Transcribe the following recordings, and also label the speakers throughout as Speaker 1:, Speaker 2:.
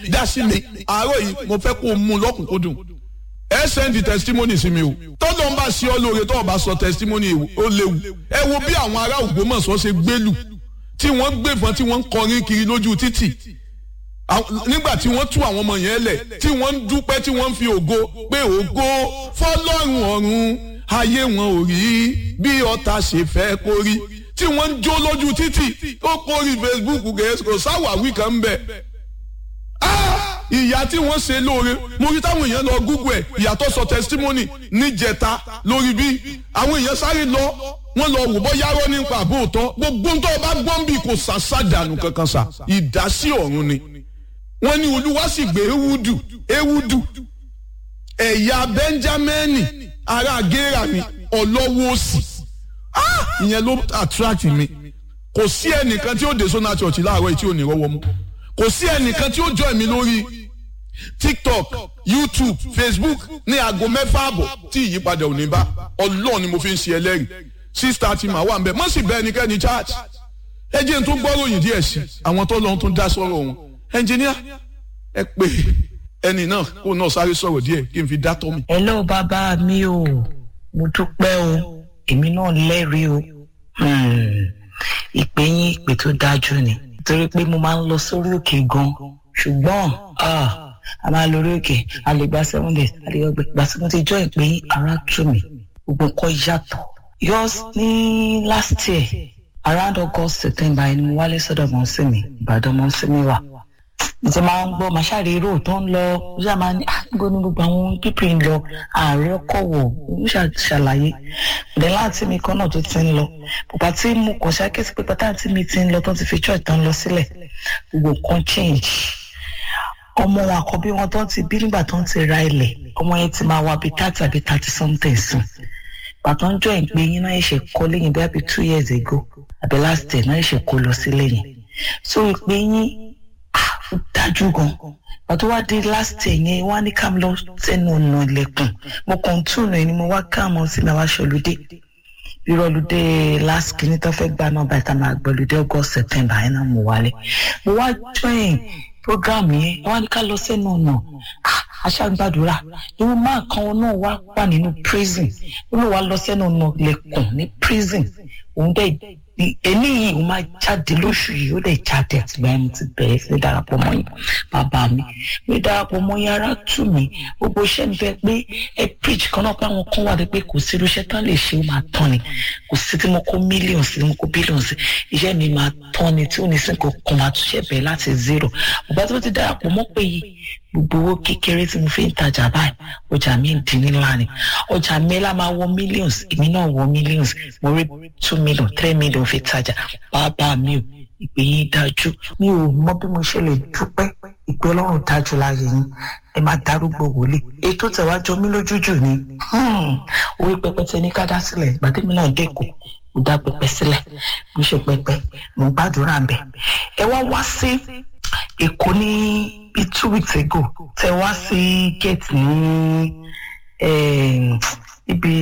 Speaker 1: dá sí mi àárọ̀ yìí mo fẹ́ kó o mú un lọ́kùnkúndùn ẹ sẹ́ndì testimony sí mi o tọ́lọ́ ń bá sí ọ lóore tó o bá sọ testimony ó léwu ẹ wo bí àwọn ará Ògbómọ̀ṣọ́ ṣe gbélù tí wọ́n gbẹ̀fọ́n tí wọ́n ń kọrin kiri lójú títì nígbà tí wọ́n tú àwọn ọmọ yẹn lẹ̀ tí wọ́n ń dúpẹ́ tí wọ́n ń fi ògo pé ògo fọlọ́run ọ̀run ayé wọn ò rí bí ọ̀tá ṣe fẹ́ kó rí tí wọ́n ń jó lójú títì ó kórì Facebook gẹ̀ẹ́sì kò sáwàwí kan ń bẹ̀. ìyá tí wọ́n ṣe lóore mo rí táwọn èèyàn lọ Google ẹ̀ ìyàtọ̀ sọ testimony níjẹta lórí bí àwọn èèyàn sáré lọ wọ́n lọ wò bọ́ yárọ́ nípa àbóòtọ́ gbogbo ń tọ́ bá gbọ́n bí kò sàṣàdànù kankan sà ìdásí ọ̀run ni wọ́n ní olúwa sì gbé ewúdù ewúdù ẹ̀yà bẹ́ńjámẹ́nì ará gẹ́rà ni ọlọ́wọ́ òsì ìyẹn ló attract mi kò sí ẹnìkan tí ó dé sọ́nà church láàárọ̀ yìí tí ò ní rọ́wọ́ mú kò sí ẹnìkan tí ó join mi lórí tiktok youtube facebook ní aago mẹ́fà àbọ̀ tí ìyípadà ò ní bá ọlọ́run ni mo fi ń ṣe ẹlẹ́rìí six thirty mà wà ń bẹ̀ mọ́ sì bẹ́ẹ̀ nikẹ́ni church ẹ jẹ́ n tó gbọ́ròyìn díẹ̀ sí àwọn tó lọ́n tó dá sọ́rọ̀ wọn ẹnjìníà ẹ pè ẹnì náà kó náà sáré sọ̀rọ̀ díẹ̀ kí n fi dá tọ́ mi.
Speaker 2: hello bàbá mi o mo dúpẹ́ o èmi náà lẹ́rìí o ìpè yín ìpè tó dájú ni torí pé mo máa ń lọ sórí òkè gan ṣùgbọ́n a máa lórí òkè a lè gba seven days a lè gbẹ gbà tí mo ti jọ ìpè yín ara tù mí gbogbo nǹkan yàtọ̀ yours ní last year around august september ẹni mo wálé sọ́dọ̀ mọ́ sí mi ìbàdàn mọ́ sí mi wà mo ti máa ń gbọ́ màṣáre èrò tó ń lọ mo ṣáà máa ní àgbo ní gbogbo àwọn pípì ń lọ ààrẹ ọkọ̀ wọ̀ mo ṣàlàyé ìdẹ́ láti mi kan náà tó ti ń lọ bàbá tí mo kàn ṣàkíyèsí pé pátá tí mi ti ń lọ tó ti fi church tán lọ sílẹ̀ gbogbo nǹkan change ọmọ wọn àkọ́bí wọn tó ti bí nígbà tó ń ti ra ilẹ̀ ọmọ yẹn ti máa wá bíi thirty àbí thirty something sùn bàtọ́ ń jọ ìpè yín náà ṣe kọ́ lẹ́yìn bí àbí two years ago àbí last year náà ṣe kó lọ sí lẹ́yìn so ìpè yín dájú gan pàtó wá dé last year yẹn wá ní ká lọ sẹ́nu ọ̀nà ilẹ̀kùn mo kàn tún ọ̀nà ẹni mo wá káàmọ́ sí mi wá ṣọlùdé ìrọ̀lùdé last kìíní tó fẹ́ gba nọ́mbà ìta máa gbọ̀lùdé august september ẹ̀ náà mo wálé mo wá join program yẹn wá ní ká lọ sẹ́nu ọ̀nà aṣágbàdúrà ìwọ máa kan náà wá wà nínú prison ó lọ wá lọ sẹ́nu ọ̀nà ilẹ̀kùn ní prison òun dẹ̀ èmi yìí ó máa jáde lóṣù yìí ó lè jáde àtìgbà yẹn mo ti bẹ̀rẹ̀ sí darapọ̀ mọ́ yín bàbá mi mi darapọ̀ mọ́ yín ara tù mí gbogbo iṣẹ́ mi fẹ́ pé ẹ preach kan náà pé àwọn kan wà dé pé kò sí irúṣẹ́ tán lè ṣe ó máa tán ni kò sí tí mo kó mílíọ̀nù sí tí mo kó bílíọ̀nù sí iṣẹ́ mi máa tán ni tí ò ní sí nǹkan kan máa túnṣe bẹ̀rẹ̀ láti zero bàbá tí mo ti darapọ̀ mọ́ pé yìí gbogbo owó kékeré tí mo fi ń tajà báyìí ọjà mi ń di ńlá ni ọjà mi lá máa wọ millions èmi náà wọ millions mo rí two million three million fi tajà bàbá mi ò ìpè yín dájú mi ò mọ bí mo ṣe lè dúpẹ́ ìpè ọlọ́run dájú láàyè yín ẹ máa darúgbó wòlé ètò tẹ̀wájọ mi lójújù ni orí pẹpẹ tẹ ní ká dá sílẹ̀ ìgbàdémi náà dẹ́kọ̀ mo dá pẹpẹ sílẹ̀ mo ṣe pẹpẹ mo gbàdúrà bẹ̀ ẹ wá wá sí èkó ní bíi two weeks ago tẹ wá sí gate ní ibi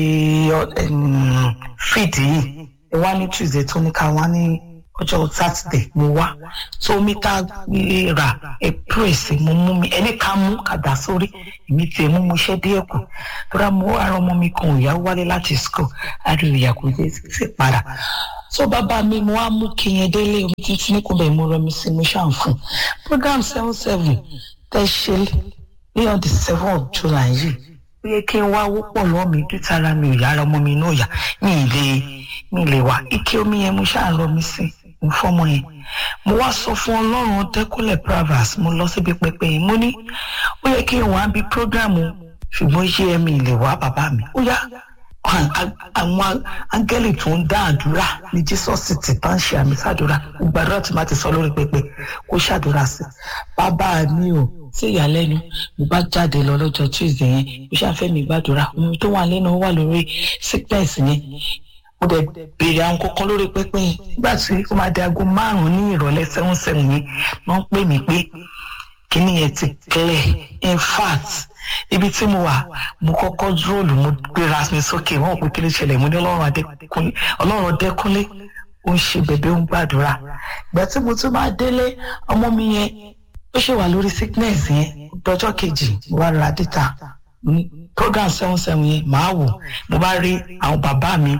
Speaker 2: feed yìí ẹ wá ní tuesday tó ní ká wá ní ọjọ́ saturday mo wá tó mi ká rà ẹ praise mo mú mi ẹni ká mú kàdá sórí èmi tiẹ̀ mú mo ṣẹ́ díẹ̀ kù tóra mo ara ọmọ mi kan ìyá wálé láti school àríwá ìyá kò dé sí padà so bàbá mi mo wá mú kí yẹn délé omi títí ní kò bẹ̀ mo rọ mi sí mo ṣàn fún program seven seven tẹ ṣe ní on the seven of july yìí ó yẹ kí n wá wọ́pọ̀ lọ́wọ́ mi dútara mi ò yára ọmọ mi náà yá mi ì lè mi ì lè wá ike omi yẹn mo ṣáà rọ mi sí mo fọmọ yẹn mo wá sọ fún ọlọ́run dẹ́kúnlẹ̀ pravas mo lọ síbi pẹpẹ yìí mo ní ó yẹ kí n wá bí program ṣùgbọ́n iṣẹ́ mi ì lè wá bàbá mi ó yá àwọn áńgẹ́lì tó ń dá àdúrà ní jísọ́sì tí bá ń ṣe àmì sàdúrà gbàdúrà tí máa ti sọ lórí pẹpẹ kó ṣàdúrà sí bàbá mi ò sí ìyàlẹ́nu mo bá jáde lọ lọ́jọ́ tuesday yẹn mo ṣàfẹ́ mi gbàdúrà ohun tó wà lẹ́nu wà lórí sickness yẹn mo dẹ̀ béèrè àwọn kankan lórí pẹpẹ yẹn nígbà tí ó máa di aago márùn-ún ní ìrọ̀lẹ́ seven seven yẹn wọ́n pè mí pé kíní yẹn ti clear in fact ibi tí mo wà mo kọ́kọ́ dúróòlù mo gbéra mi sókè wọ́n pé kí ló ṣẹlẹ̀ mo ní ọlọ́run adékúnlé ọlọ́run adékúnlé ó ń ṣe bẹ̀bẹ̀ ó ń gbàdúrà ìgbà tí mo tún máa délé ọmọ mi yẹn ó ṣe wà lórí sickness yẹn lọ́jọ́ kejì mo wá ra data mo ní program seven seven yẹn màá wò mo bá rí àwọn bàbá mi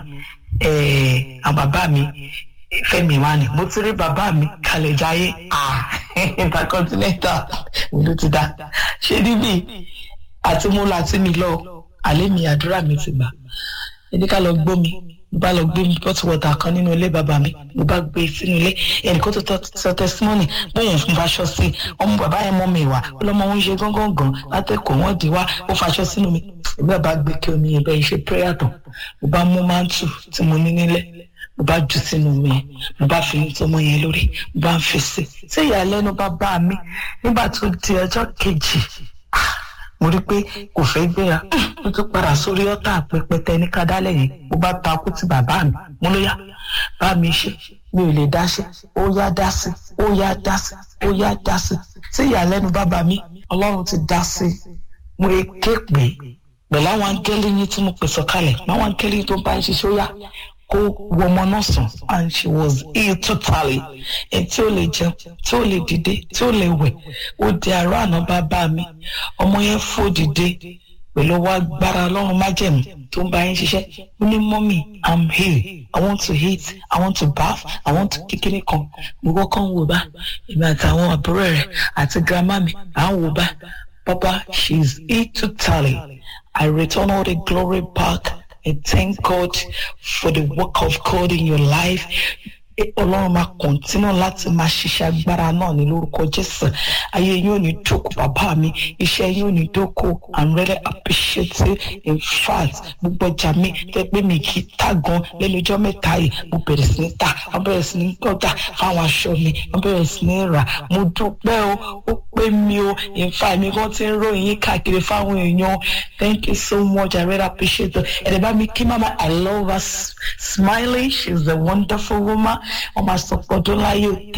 Speaker 2: eh, àwọn bàbá mi fẹmi wa ni mo ti rí bàbá mi kalẹ̀ jayé ah intercontinental ló ti dá ṣé níbí àti mo là tí mi lọ àlẹ́ mi àdúrà mi ti gbà ẹni ká lọ gbó mi mo bá lọ gbé mi bọ́tù wọ̀tà kan nínú ilé bàbá mi mo bá gbé sínú ilé ẹnìkan tó tọ́ sọ tẹsímọ́nì bóun fún faṣọ sí ọmọ bàbá yẹn mọ́ mi wá ó lọ́mọ wọn ṣe gángan gan látẹ̀kọ̀ wọ́n di wá ó faṣọ sínú mi ìgbà bá gbé kí omi yẹn bẹ́ẹ̀ ṣe prayer tán mo bá mú mántù tí mo ní nílẹ̀ mo bá jù sínú mi yẹn mo bá fi tọmọ yẹn lórí mo bá ń fi sí tí ìyàlẹ́nu bá bá mi nígbà tó di ọjọ́ kejì mo rí i pé kò fẹ́ gbéra mo tún padà sórí ọ́tà pẹpẹtẹ ní kádálẹ̀ yẹn mo bá takú ti bàbá mi mo ló yá bá mi ṣe mi ò lè dá ṣe ó yá dá sí ó yá dá sí ó yá dá sí tí ìyàlẹ́nu bàbá mi ọlọ́run ti dá sí mo lè ké pé pẹ̀lú àwọn angẹ́lì yín tí mo pè sọ̀kalẹ̀ àwọn angẹ́lì yín tó bá ń ṣiṣẹ́ ó yá kó wọ ọmọ náà sùn and she was ill totally ẹ tí ó lè jẹun tí ó lè dìde tí ó lè wẹ̀ ó di àárọ̀ àná bàbá mi ọmọ yẹn fò dìde pẹ̀lú wa gbára ọlọ́run májẹ̀mú tó ń bá yín ṣiṣẹ́ ó ní mọ́mì i'm here i want to eat i want to bath i want to kékeré kan gbogbo kan wò bá èmi àtàwọn àbúrò rẹ̀ àti grandma mi à ń wò bá papa she is ill totally i return all the glory back. I thank God for the work of God in your life. Ọlọ́run máa kọ̀ntínú láti máa ṣiṣẹ́ agbára náà ní lórúkọ Jésù. Ayé yóò ní dóko bàbá mi, iṣẹ́ yóò ní dóko. I'm really appreciative in fact gbogbo ọjà mi tẹ́ pé mi kì í tà gan lẹ́nu ọjọ́ mẹ́ta yìí. Mo bẹ̀rẹ̀ sí ní tà, mo bẹ̀rẹ̀ sí ní gbọ́dà fáwọn aṣọ mi, mo bẹ̀rẹ̀ sí ní rà. Mo dúpẹ́ o, ó pé mi o, in fact mi kan ti ń ròyìn yín káàkiri fáwọn èèyàn. Thank you so much, I really appreciate it. Ẹ̀rẹ̀ bá mi kí mama, I love her smiling, she's a wonderful woman. Wọ́n máa sọ pé ọdún láyé o.